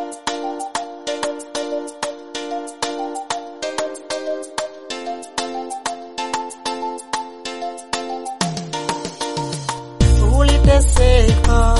Uliteseka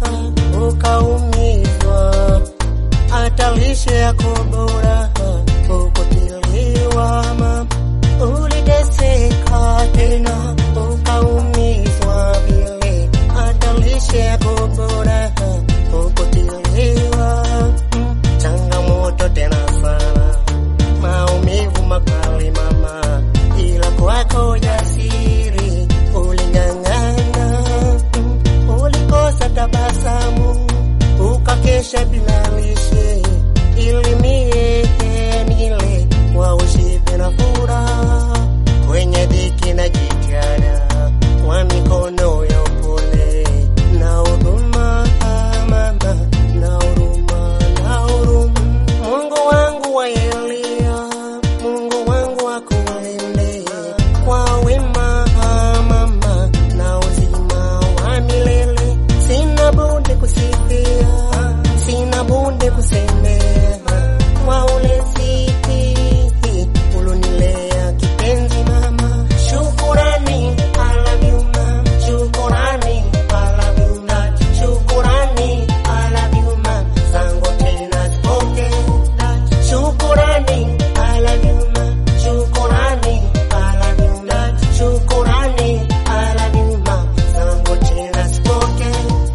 ukaumizwa, hata lishe yako bora ukutiliwa. Mama, uliteseka tena ukaumizwa vile, hata lishe yako bora ukutiliwa. Mm, Changamoto tena sana, maumivu makali mama, ila kwako jasiri uling'ang'ana. Mm, Ulikosa tabasamu ukakesha bila lishe, ili mie nile kwa ushibe na furaha kwenye dhiki na jitihada kwa mikono ya upole na huruma mama, na huruma na huruma. Mungu wangu wa Elia, Mungu wangu wa kulinde kwa wema mama na uzima wa milele. Sina budi kusifia, sina budi kusemea kwa ulezi ulonilea kipenzi mama. Shukurani, I love you mama. Shukurani, I love you mama. Shukurani, I love you mama. Zangu tena sipoke. Shukurani, I love you mama. Shukurani, I love you mama. Shukurani, I love you mama. Zangu tena sipoke.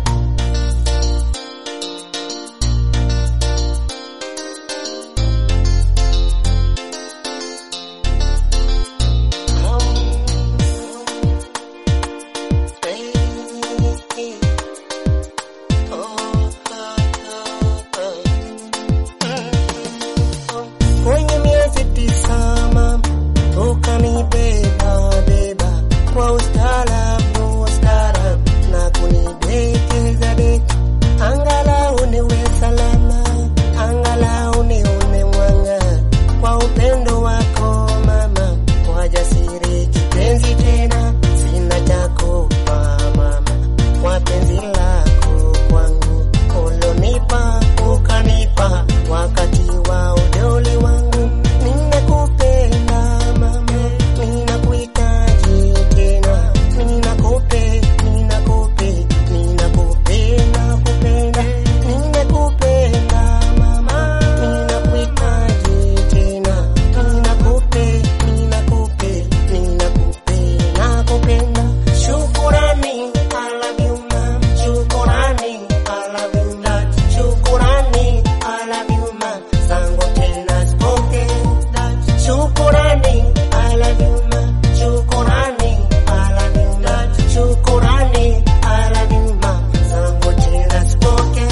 Kwenye miezi tisa mama, ukanibeba beba kwa ustaarabu ustaarabu na kunidekeza deka, angalau niwe salama, angalau nione mwanga kwa upendo wako mama, kwa jasiri kipenzi tena, sina chako mama, kwa penzi lako kwangu ulonipa ukanipa wakati wa udoli wangu, ninakupenda mama, ninakuhitaji tena, ninakupe ninakupe ninakupenda kupenda, ninakupenda mama, ninakuhitaji tena, ninakupe ninakupe ninakupe nakupenda. Shukurani, I love you mama. Shukurani, I love you mama. Shukurani, I love you mama. Zangu tena sipoke. Shukurani, I love you mama. Shukurani, I love you mama. Shukurani, I love you mama. Zangu tena sipoke.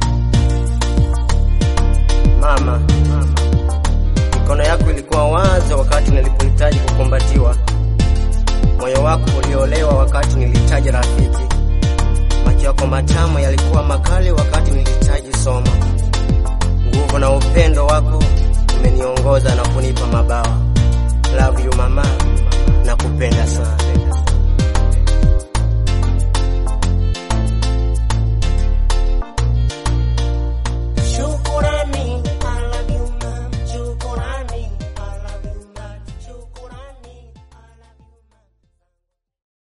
Mama, mikono yako ilikuwa wazi wakati nilipohitaji kukumbatiwa. Moyo wako uliolewa wakati nilihitaji rafiki. Macho yako matamu yalikuwa makali wakati nilihitaji somo. Nguvu na upendo wako umeniongoza na kunipa mabawa. Love you mama, nakupenda sana.